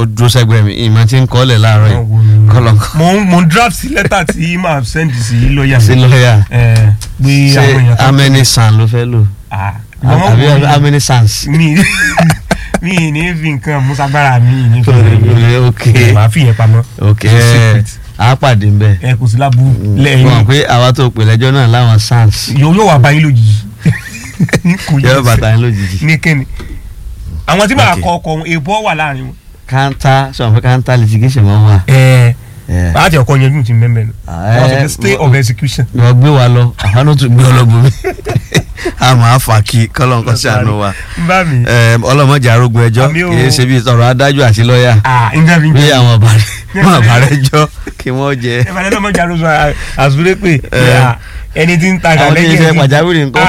ó dúró sẹ́gbẹ̀ẹ́ mi ìmọ̀ tí ń kọ́lẹ̀ láàárọ̀ yìí kọ́lọ́kọ́ mo ń mo ń draft sí lẹ́tà tí màá send sí lọ́ọ̀yà sí lọ́ọ̀yà ẹ pé ṣé àwọn èèyàn tó- amẹ́ni sàn ló fẹ́ lò Ah, ìwọ mọ̀ àbí wò mí. amẹ́ni sans. mi mi ì ní fi nǹkan musagbára mi ì ní fi rẹ̀ ok màá fi yẹn pamọ́ ok Secret. a pàdé ń bẹ̀. ẹ kò sí lábú mọ̀ lẹ́yìn pé àwa tó pè lẹ́jọ́ náà láwọn sans yóò yóò wá bá yín lójijì kò yóò yẹ bàtà yín lójijì. ní kíni àwọn tí màá Ok. kọ ọkọ wọn èèbọ wà láàrin wọn. kanta sọ̀rọ̀ pé kanta litigation máa ń wà. ẹ Yeah. láti ọkọ yẹn dùn ti mẹ́mẹ́ nù Ah, wọ́n sọ pé eh, stay mo- of execution. wọ́n gbé wa lọ àwọn náà tún gbé ọlọ́gbọ̀n mi a máa fà kí kọ́lọ́nkọ́ sí àánú wa n bá mi. Eh, ọlọ́mọdé arógun ẹjọ́ Àmì o. kì í ṣe bí ọ̀rọ̀ adájọ́ àti lọ́ọ̀yà ah nǹkan fi ń bí jẹ. àwọn àbárẹ́ jọ kí wọ́n jẹ. ẹ máa ní ọmọ ìjà ló sọ àzúrẹ́ pé Eh. ah, ẹni tí ń ta Àwọn tí ń ṣe pàjáwìrì ńkọ́?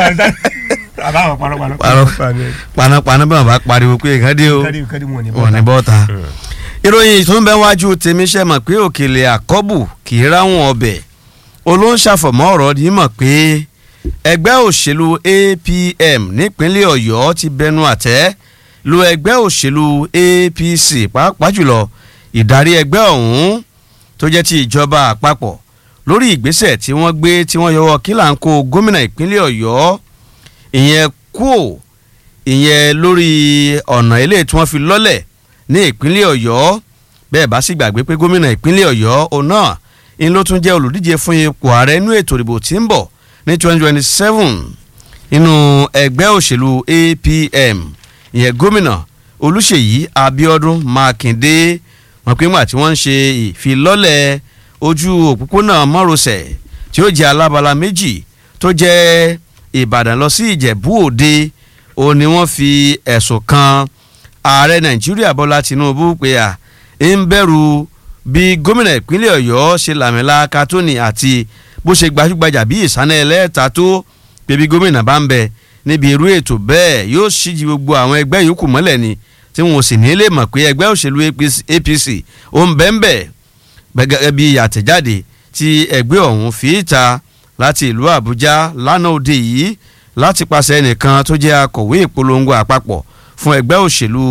àbáwọn parọ́parọ́. Parọ́. panápaná bí wọn bá pariwo pé nǹkan dé o kádì kádì wọn ni wọn ní bọ́ta. ìròyìn tó ń bẹ wájú tèmi ṣe mọ̀ pé òkèlè àkọ́bù kì í ráwọn ọbẹ̀ olóńṣàfọ̀mọ́ ọ̀rọ̀ ni mọ̀ pé ẹgbẹ́ òṣèlú APM nípínlẹ̀ Ọ̀yọ́ ti bẹnu àtẹ́ lu ẹgbẹ́ òṣèlú APC pàápàá jùlọ ìdarí ẹgbẹ́ ọ̀hún tó jẹ́ ti ìjọba àpapọ̀ lórí ìgbésẹ̀ tí wọ́n gbé tí wọ́n yọwọ́ kílàńkó gómìnà ìpínlẹ̀ Ọ̀yọ́ ìyẹn kúò ìyẹn lórí ọ̀nà ilé tí wọ́n fi lọ́lẹ̀ ní ìpínlẹ̀ Ọ̀yọ́ bẹ́ẹ̀ bá sì gbàgbé pé gómìnà ìpínlẹ̀ Ọ̀yọ́ òun náà ń ló tún jẹ́ olùdíje fún ipò ààrẹ inú ètò ìdìbò tí ń bọ̀ ní 2027 nínú ẹgbẹ́ òṣèlú APM ìyẹn gómìnà Olúṣèyí Abíọ́dún Mákindé wọn pé ńgbà tí wọ́n ń ṣe ìfilọ́lẹ̀ ojú òpópónà márosẹ̀ tí ó jẹ́ alábala méjì tó jẹ́ Ìbàdàn lọ sí Ìjẹ̀bú Òde òun ni wọ́n fi ẹ̀sùn kan ààrẹ Nàìjíríà Bọ́lá Tinubu pé à ń bẹ̀rù bí gómìnà ìpínlẹ̀ Ọ̀yọ́ ṣe làmìlaka tó ní àti bó ṣe gbajúgbajà bí ìsáná ẹlẹ́ta tó pé bí gómìnà bá ń bẹ níbi irú ètò bẹ́ẹ̀ yóò ṣíji gbogbo àwọn ẹgbẹ́ yòókù mọ́lẹ̀ ni tí wọn ò sì ní lè mọ̀ pé ẹgbẹ́ òṣèlú APC ó ń bẹ́ẹ̀ bẹ́ẹ̀ gẹ́gẹ́ bí àtẹ̀jáde tí ẹgbẹ́ ọ̀hún fi ta láti ìlú Àbújá lánàá òde yìí láti pàṣẹ ẹnìkan tó jẹ́ akọ̀wé ìpolongo àpapọ̀ fún ẹgbẹ́ òṣèlú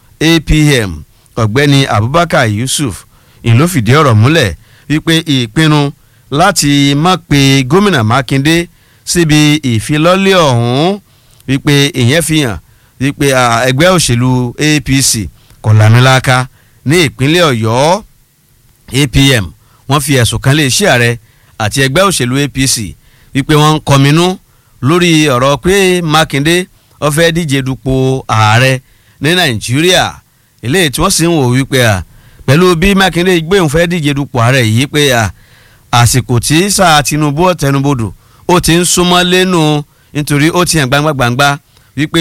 APM ọ̀gbẹ́ni Abubakar Yusuf ìlú fìdí ọ̀rọ̀ múlẹ̀ wípé ìpinnu láti má pe gómìnà Mákindé síbi ìfilọ́lẹ̀ ọ̀hún wípé ìyẹn fi hàn wípé ẹgbẹ́ òṣèlú APC kò lámìlaka ní ìpínlẹ̀ Ọ̀yọ́ APM wọ́n fi ẹ̀sùn kan lé iṣẹ́ ààrẹ àti ẹgbẹ́ òṣèlú APC wípé wọ́n ń kọminú lórí ọ̀rọ̀ pé Mákindé ó fẹ́ díje dupò ààrẹ ní Nàìjíríà eléyìí tí wọ́n sì ń wò wípé à pẹ̀lú bí Mákindé gbé òun fẹ́ díje dupò ààrẹ yìí pé à àsìkò tí sáà Tinubu ọ̀tẹnubodò ó ti ń súnmọ́ lẹ́nu nítorí ó ti hàn gbangba gbangba wípé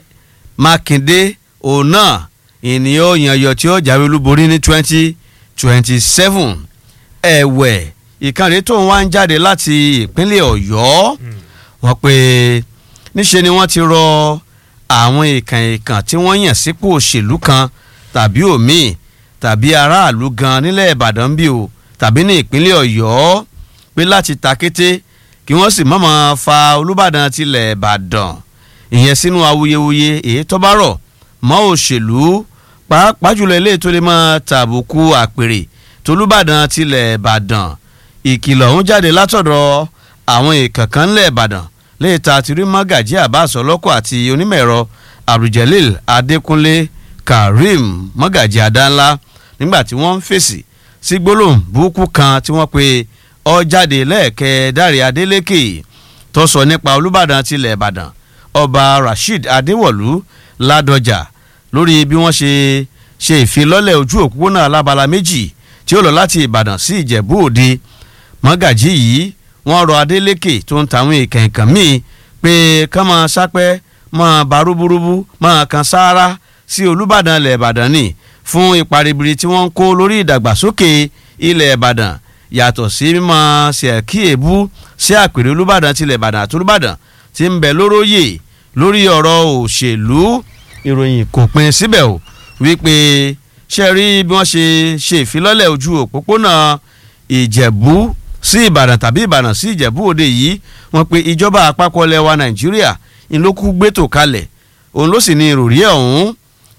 Mákindé òun náà ènìyàn yànyọ tí ó jáwé olúborí ní twenty twenty seven ẹ̀wẹ̀ ìkànnì tó ń wá ń jáde láti ìpínlẹ̀ Ọ̀yọ́ wọ́n pé níṣe ni wọ́n ti rọ àwọn ìkàn ìkàn tí wọ́n yàn sípò òṣèlú kan tàbí òmíì tàbí aráàlú gan nílẹ̀ Ìbàdàn bí o tàbí ní ìpínlẹ̀ Ọ̀yọ́ pé láti ta kété kí wọ́n sì mọ̀mọ́ fa Olúbàdàn tilẹ̀ Ìbàdàn ìyẹn sínú awuyewuye èyí tó bá rọ̀ mọ́ òṣèlú pàápàá jùlọ eléyìí tó lè máa tàbùkù àpèrè tolúbàdàn tilẹ̀ Ìbàdàn ìkìlọ̀ ọ̀hún jáde látọ̀dọ̀ àwọn ìkànkàn ńlẹ̀ Ìbàdàn léyìí tá a ti rí Mọ́gàjí Abbas ọlọ́kọ̀ àti onímọ̀ ẹ̀rọ Abdulgelil Adékúnlé Karim Mọ́gàjí Adánlá nígbà tí wọ́n ń fèsì sí gbólóhùn burúkú kan tí wọ́n pe ó jáde lẹ́ẹ̀kẹ́ Dáre Adélékè tó sọ nípa Olúbàdàn tilẹ̀ Ìbàdàn Ọba Rasheed Adéwọ̀lú Ládọjà lórí bí wọ́n ṣe ṣe ìfilọ́lẹ̀ ojú òpópónà alábala méjì tí ó lọ láti Ìbàdàn sí Ìjẹ̀bú Òde mọ́gàjí yìí wọ́n rọ Adélékè tó ń tàwọn èèkàn ìkàn míì pé ká máa sápẹ́ máa bá rúburúbu máa kan sáárá sí Olúbàdàn ilẹ̀ Ìbàdàn ni fún ipa ribiri tí wọ́n ń kó lórí ìdàgbàsókè ilẹ̀ Ìbàdàn yàtọ̀ sí mímọ́ ṣèkí èébú sí àpèrè Olúbàdàn tilẹ̀ Ìbàdàn àti Olúbàdàn tí ń bẹ lóróyè lórí ọ̀rọ̀ òṣèlú ìròyìn kò pin síbẹ̀ o wípé ṣe rí bí wọ́n ṣe ṣe ìfilọ́lẹ̀ ojú òpópónà ìjẹ̀bú sí ìbàdàn tàbí ìbàdàn sí ìjẹ̀bú òde yìí wọ́n pe ìjọba àpapọ̀ ilẹ̀ wa nàìjíríà ń ló kú gbẹ́tò kalẹ̀ òun ló sì ní ìròrí ọ̀hún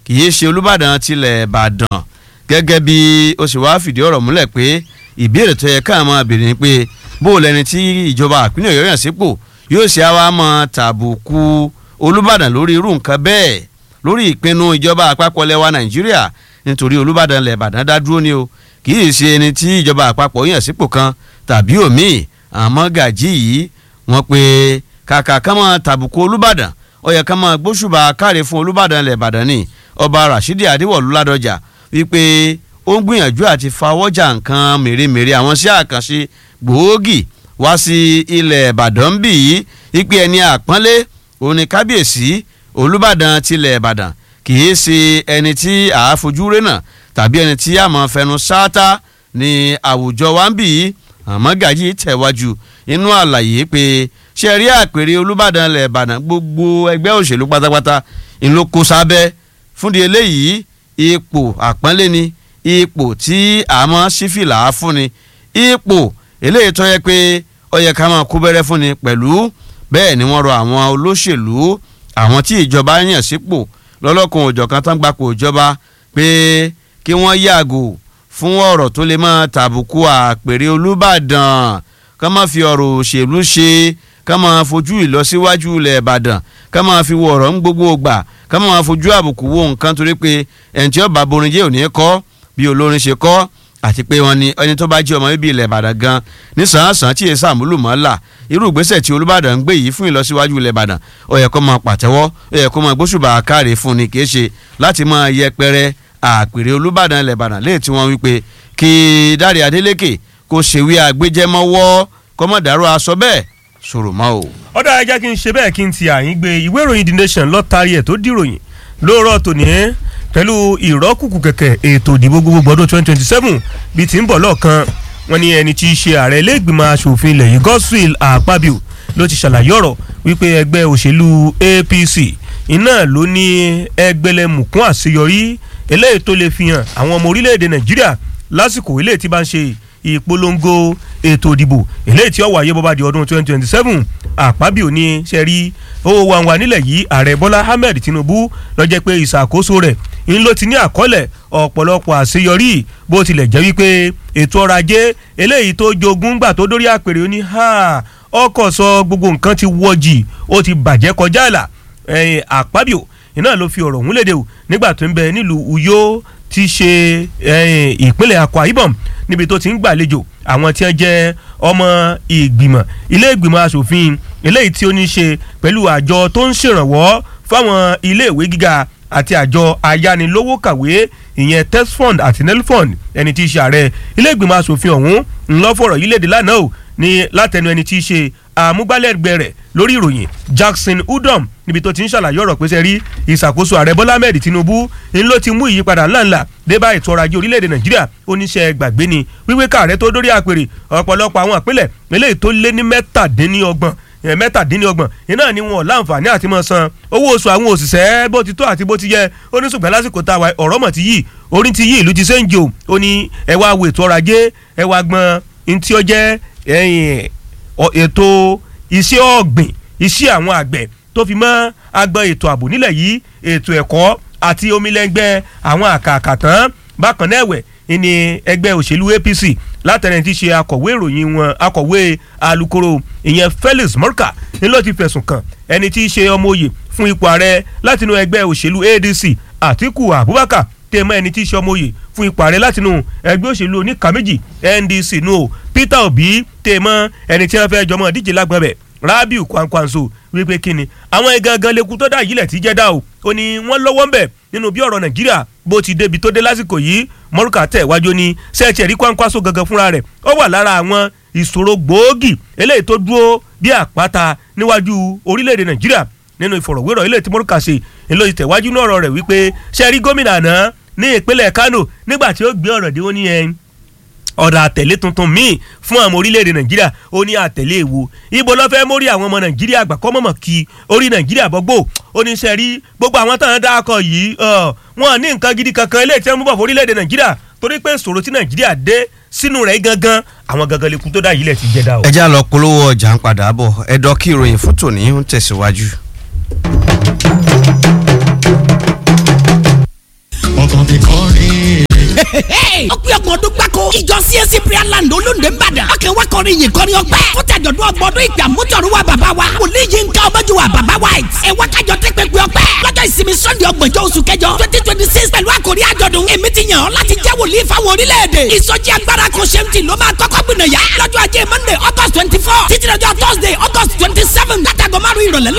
kì í ṣe olùbàdàn tilẹ̀ ìbàdàn gẹ́gẹ́ bí ó sì wá fìdí ọ̀rọ̀ múlẹ̀ pé ìbéèrè tó yẹ káà máa béèrè ni pé bó o lẹni tí ìjọba àpínlẹ̀ ọ̀yọ́ yàn sípò yóò ṣe àwa mọ tàbùkù olùbàdàn lórí irú nǹkan bẹ́ẹ̀ lórí ìpinnu ìjọba àpapọ̀ lẹwa nàìjíríà nítorí olùbàdàn lẹ̀ ìbàdàn dá dúró ni o kì í ṣe ẹni tí ìjọba àpapọ̀ yàn sípò kan tàbí òmíì àmọ́ gàjí yìí wọ́n pe kàkà ká máa tàbùkù olùbàdàn ó yẹ ká máa gbóṣùbà káre fún olùbàdàn lẹ̀ ìbàdàn ni ọba rashidi adéwọ̀lú ládọjà wípé ó ń gbìyànjú àti fawọ́jà nǹkan mèremère àwọn sí àkànṣe gbòógì wá sí ilẹ̀ ìbàdàn bì í wípé ẹni àpọ́nlé òun ni kábíyèsí olùbàdàn tilẹ̀ ìbàdàn kì í ṣe ẹni tí àáfojú rénà tàbí ẹni tí àmọ́ fẹnu sáátá ní àwùjọ wa ń bì í àmọ́ gàjí tẹ̀wájú inú àlàyé pé ṣe rí àpèrè olùbàdàn ilẹ̀ ìbàdàn gbogbo ẹgbẹ́ òṣèlú pátápátá ńlọ kó sábẹ́ fúndi eléyìí ipò àpọ́nlé ni ipò tí àmọ́ sífìlà á fúnni ipò eléyìí tó yẹ pé ó yẹ ká máa kú bẹ́rẹ́ fúnni pẹ̀lú bẹ́ẹ̀ ni wọ́n rọ àwọn olóṣèlú àwọn tí ìjọba yàn sípò lọ́lọ́kan òjọ̀kan tán gbapò ìjọba pé kí wọ́n yàgò fún ọ̀rọ̀ tó lè máa tàbùkù àpèrè olùbàdàn ká má fi ọ̀rọ̀ òṣèlú ṣe ká máa fojú ìlọsíwájú ilẹ̀ ìbàdàn ká máa fi wo ọ̀rọ̀ ń gbogbo gbà ká máa fojú àbùkù wo nǹkan torí pé ẹni tí ó bá borin jẹ́ òní kọ́ bí olórin ṣe kọ́ àti pé wọn ni ẹni tó bá jẹ́ ọmọ bíbí ilẹ̀ ìbàdàn gan ní sàn-án tí èsì àmúlùmọ́là irú ìgbésẹ̀ tí olùbàdàn ń gbé yìí fún ìlọsíwájú ilẹ̀ ìbàdàn ó yẹ kó máa pàtẹ́wọ́ ó yẹ kó máa gbóṣùbà káre fún ni kì í ṣe láti máa yẹpẹrẹ àpèrè olùbàdàn ilẹ̀ ìbàdàn léè tí wọ́n wí pé kí dáre adélékè kó ṣèwé àgbéjẹmọ́wọ́ kọ́mọ̀dáró aṣọ bẹ́ẹ̀ sọ̀rọ̀ mọ́ o. ọ̀dà ẹja kí n ṣe bẹ́ẹ̀ kí n ti àyín gbé ìwé ìròyìn the nation lọ́tàrí ẹ̀ tó dìròyìn lóòrọ̀ tòní ẹ́ pẹ̀lú ìrọ́kùkù kẹ̀kẹ́ ètò ìdìbò gbogbo ọdún twenty twenty seven bíi ti ń bọ̀ lọ́ọ̀kan wọn ni ẹni tí í ṣe ààrẹ ilé ìgbìmọ̀ asòfin ilẹ̀ yìí godswill akpabio ló ti ṣàlàyé ọ̀rọ̀ wípé ẹgbẹ́ òṣèlú apc iná ló ní ẹgbẹ̀lẹ́mùkún àṣeyọrí eléyìí tó lè fi hàn àwọn ọmọ orílẹ̀-èdè nàìjíríà lásìkò eléyìí tí bá ń ṣe ìpolongo ètò ìdìbò eléyìí tí ó wáyé bọ́bá di ọdún twenty twenty seven àpábíò ní sẹ́rí owó wa wà nílẹ̀ yìí ààrẹ bọ́lá ahmed tinubu ló jẹ́ pé ìṣàkóso rẹ̀ ń ló ti ní àkọọ́lẹ̀ ọ̀pọ̀lọpọ̀ àṣeyọrí bó tilẹ̀ jẹ́ wípé ètò ọrọ̀ ajé eléyìí tó jogún gbà tó dórí àpèrè ó ní ọkọ̀ sọ gbogbo nǹkan ti wọ́jì ó ti bàjẹ́ kọjá àlà àpábíò iná ló fi ọ̀rọ̀ ọ̀hún léde o nígbà tó ń bẹ nílùú uyo ti ṣe ìpínlẹ̀ akwa ibom níbi tó ti ń gbàlejò àwọn tí wọ́n jẹ́ ọmọ ìgbìmọ̀ ilé ìgbìmọ̀ asòfin eléyìí tí ó ní ṣe pẹ̀lú àjọ tó ń ṣèrànwọ́ fáwọn iléèwé gíga àti àjọ ayánilówó kàwé ìyẹn tesfund àti nelfund ẹni tí í ṣe ààrẹ ilé ìgbìmọ̀ asòfin ọ̀hún ńlọ́fọ̀rọ̀ yìí léde lánàá o ní látẹnu ẹni tí í ṣe àmúgbálẹ́gbẹ̀ẹ́ rẹ̀ lórí ìròyìn jackson udom níbi tó ti ń ṣàlàyé ọ̀rọ̀ pé sẹ́rí ìṣàkóso ààrẹ bọ́lá ahmed tinubu ń ló ti mú ìyípadà ńláńlá dé bá ètò ọrọ̀ ajé orílẹ̀-èdè nàìjíríà oníṣẹ́ gbàgbé ni wíwé káàrẹ́ tó dórí àpèrè ọ̀pọ̀lọpọ̀ àwọn àpilẹ̀ eléyìí tó lé ní mẹ́tàdínníọgbọ̀n mẹ́tàdínlọ́gbọ̀n iná ni wọn láǹfààní àti mọ̀ san owó oṣù àwọn òṣìṣẹ́ bó ti tó àti bó ti yẹ ó ní ṣùgbọ́n lásìkò tá a wà ọ̀rọ̀ mọ̀ ti yí orí ti yí ìlú ti ṣe ń jò ó ní ẹ wá wo ètò ọrọ̀ ajé ẹ wá gbọ́n ntí ó jẹ́ ètò iṣẹ́ ọ̀gbìn iṣẹ́ àwọn àgbẹ̀ tó fi mọ́ agbọn ètò ààbò nílẹ̀ yìí ètò ẹ̀kọ́ àti omilẹ́ngbẹ́ àwọn àkàkà tán bákan náà ẹ̀wẹ̀ ní ẹgbẹ́ òṣèlú apc látẹ̀rẹ̀ tí ṣe akọ̀wé ìròyìn wọn akọ̀wé alukoro ìyẹn felix morka ni ló ti fẹ̀sùn kàn ẹni tí í ṣe ọmọ òye fún ipò ààrẹ látinú ẹgbẹ́ òṣèlú adc àtiku abubakar tèmọ ẹni tí í ṣe ọmọ òye fún ipò ààrẹ látinú ẹgbẹ́ òṣèlú oníkà méjì ndc nù o peter obi tèmọ ẹni tí wọ́n fẹ́ jọmọ díje lágbọn bẹ̀ rabiu kwankwanso wípé kíni àwọn ẹgangan lẹkùn tó dá yìí lẹ̀ tí jẹ́ dá o ó ní wọ́n lọ́wọ́ ń bẹ̀ nínú bí ọ̀rọ̀ nàìjíríà bó ti débi tó dé lásìkò yìí mọ́rùkà tẹ̀ wájú ní sẹ́ẹ̀tì ẹ̀rí kwankwaso gangan fúnra rẹ̀ ó wà lára àwọn ìṣòro gbòógì eléyìí tó dúró bí àpáta níwájú orílẹ̀-èdè nàìjíríà nínú ìfọ̀rọ̀wérọ̀ eléyìí tí mọ́rùkà ṣe èlò ìtẹ̀wájú náà ọ̀rọ̀ rẹ̀ wípé sẹ́ẹ̀rí gómìnà àná ní ìpínlẹ̀ kano nígbà tí ó gbé ọ̀rọ̀ dé ó ní ẹ̀ ọ̀dà àtẹ̀lé tuntun míì fún àwọn orílẹ̀-èdè nàìjíríà ó ní àtẹ̀lé èwo ibo ló fẹ́ mórí àwọn ọmọ nàìjíríà àgbà kọ́ mọ̀mọ̀ kí orí nàìjíríà bọ́gbó ó ní sẹ́rí gbogbo àwọn táwọn dákọ̀ yìí wọn ní nǹkan gidi kankan eléyìí tí wọ́n mú bọ̀ fún orílẹ̀-èdè nàìjíríà torí pé ìṣòro tí nàìjíríà dé sínú rẹ̀ gangan àwọn gangan lè kú tó dá yìí lẹ̀ ti jẹ́ dá o. ẹ já lọ polówó ọjà ń padà bọ̀ ẹ̀dọ́ kí ìròyìn fún tòní ń tẹ̀síwájú. ó pé ọgbọ̀n ọdún gbáko ìjọ CAC prayer land olóńdè ńbàdàn ọkàn wa kọrin yìí kọrin ọgbẹ́ fún tàjọ̀dún ọgbọ̀dún ìgbà mútọ̀rù wa bàbá wa wòlíì yìí ń ká ọmọjú wa bàbá white ẹ wá kájọ tẹ́ pẹ́pẹ́ ọpẹ́ lọ́jọ́ ìsinmi sunday ọgbọ̀njọ́ oṣù kẹjọ twenty twenty six pẹ̀lú àkòrí àjọ̀dún èmi ti yàn ọ́ láti jẹ́ wòlíì fáwọn orílẹ̀-èdè ìsọjí agbára kan ṣe ń tì ló máa kọ́kọ́ gbìnàyà lọ́jọ́ ajé monday august twenty four títí lọ́jọ́ thursday august twenty seven látàgọ́ márùn-ún ìrọ̀lẹ́